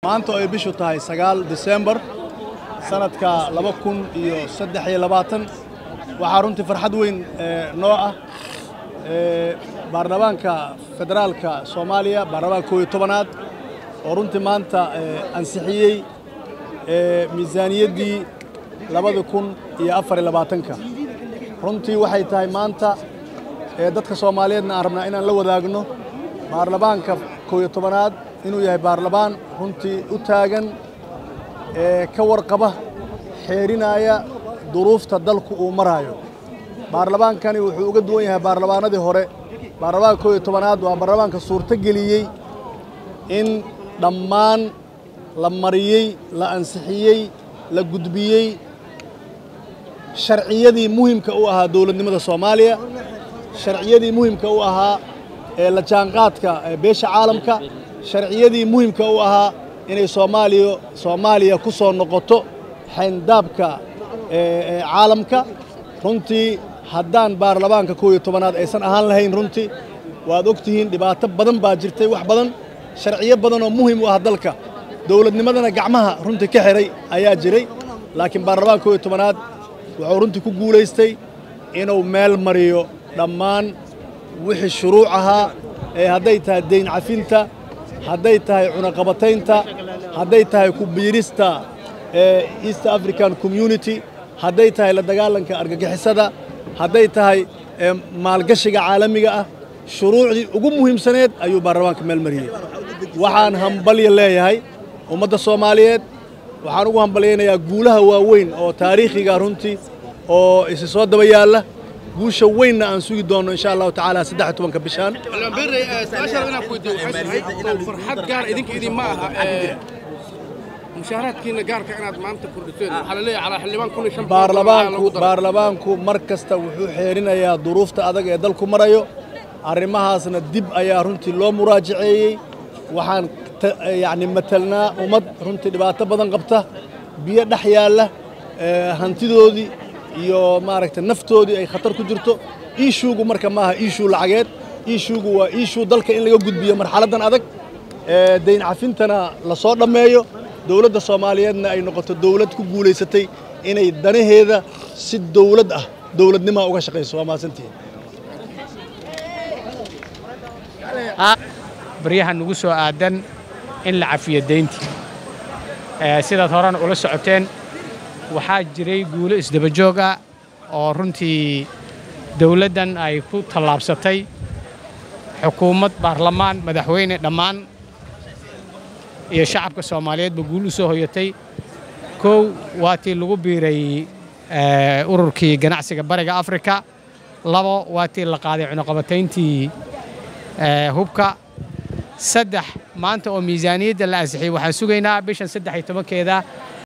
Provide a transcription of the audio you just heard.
maanta oo ay bishu tahay sagaal disembar sanadka laba kun iyo saddex iyo labaatan waxaa runtii farxad weyn noo ah baarlamaanka federaalka soomaaliya baarlamaanka koob iyo tobanaad oo runtii maanta ansixiyey miisaaniyaddii labada kun iyo afar iyo labaatanka runtii waxay tahay maanta dadka soomaaliyeedna aan rabnaa inaan la wadaagno baarlamaanka koob iyo tobanaad inuu yahay baarlamaan runtii u taagan ka warqaba xeerinaya duruufta dalku uu maraayo baarlamaankani wuxuu uga duwan yahay baarlamaanadii hore baarlamaanka koob iyo tobanaad waa baarlamaanka suurto geliyey in dhammaan la mariyey la ansixiyey la gudbiyey sharciyadii muhimka u ahaa dowladnimada soomaaliya sharciyadii muhimka u ahaa ee la jaanqaadka beesha caalamka sharciyadii muhimka u ahaa inay soomaaliya soomaaliya ku soo noqoto xayndaabka caalamka runtii haddaan baarlamaanka koob iyo tobanaad aysan ahaan lahayn runtii waad og tihiin dhibaato badan baa jirtay wax badan sharciyo badan oo muhim u ah dalka dowladnimadana gacmaha runtii ka xihay ayaa jiray laakiin baarlamaanka koob iyo tobanaad wuxuu runtii ku guulaystay inuu meel mariyo dhammaan wixii shuruuc ahaa ee hadday tahay dayn cafinta hadday tahay cunaqabataynta hadday tahay ku biirista east african community hadday tahay la dagaalanka argagixisada hadday tahay maalgashiga caalamiga ah shuruucdii ugu muhiimsaneed ayuu baarlamaanka meel mariyey waxaan hambalya leeyahay ummadda soomaaliyeed waxaan ugu hambalyaynayaa guulaha waaweyn oo taariikhiga runtii oo isi soo daba yaalla guusha weynna aan sugi doonno insha allahu tacaala saddex iyo tobanka bishaan farxad gaar idinka idin ma aha mushaaraadkiina gaarka inaad maanta kordhiseen waxaa la leeyahay calaa xildhibaan kun iyo shan baarlamaanku baarlamaanku mar kasta wuxuu xeerinayaa duruufta adag ee dalku marayo arrimahaasna dib ayaa runtii loo muraajaceeyey waxaan yacni matelnaa ummad runtii dhibaato badan qabta biyo dhex yaalla hantidoodii iyo maaragtay naftoodii ay khatar ku jirto iishuugu marka maaha iishuu lacageed iishuugu waa iishuu dalka in laga gudbiyo marxaladdan adag dayn cafintana la soo dhammeeyo dowladda soomaaliyeedna ay noqoto dowlad ku guulaysatay inay danaheeda si dowlad ah dowladnimaa uga shaqayso waa mahadsantihiin baryaha nugu soo aadan in la cafiyo dayntii sidaad horena ula socoteen waxaa jiray guulo isdabajoog ah oo runtii dawladdan ay ku tallaabsatay xukuumad baarlamaan madaxweyne dhammaan iyo shacabka soomaaliyeedba guul u soo hoyatay kow waa tii lagu biiray ururkii ganacsiga bariga afrika labo waa tii la qaaday cunuqabatayntii hubka saddex maanta oo miisaaniyadda la ansixiyey waxaan sugaynaa bishan saddex iyo tobankeeda